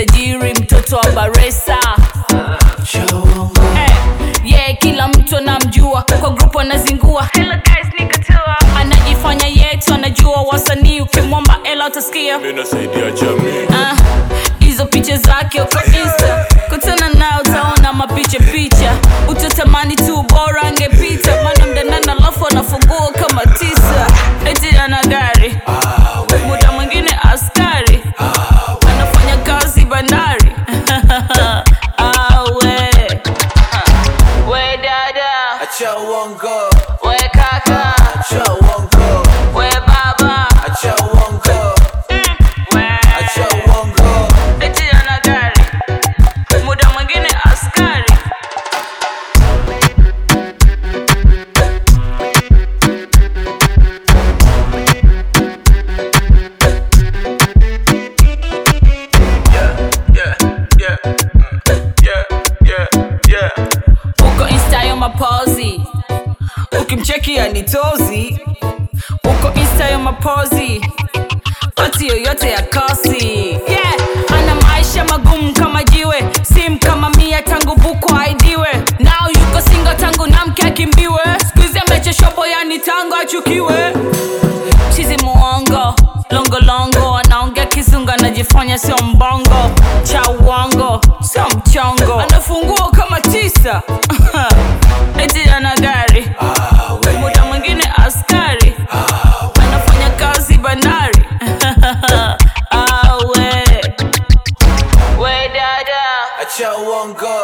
tajiri mtoto wa baresa Eh, yeah, kila mtu anamjua kwa grupu anazingua Hello guys, niko tour. anajifanya yetu anajua wasanii ukimwomba ela utasikia Mimi nasaidia jamii Ah, hizo picha zake uko insta kutana nao utaona mapicha picha utatamani tu bora angepita mana mdanana alafu anafungua kama tisa eti ana gari muda mwingine askari anafanya kazi bandari Ah, we. we dada Acha uongo, we kaka acha uongo, we baba acha uongo, we. acha uongo. eti ana gari muda mwingine askari Yeah, yeah, mm, yeah, yeah, yeah. uko insta yo mapozi ukimcheki anitozi uko insta yo mapozi pati yoyote ya kosi yeah. ana maisha magumu kama jiwe sim kama mia tangu buku aidiwe nao yuko singo tangu namke akimbiwe skuizi amecheshopo yani tangu achukiwe chizi muongo longolongo anaongea kizungu anajifanya sio mbongo cha uongo sio mchongo anafungua kama tisa eti ana gari muda mwingine askari anafanya kazi bandari Ah, we we dada Acha uongo,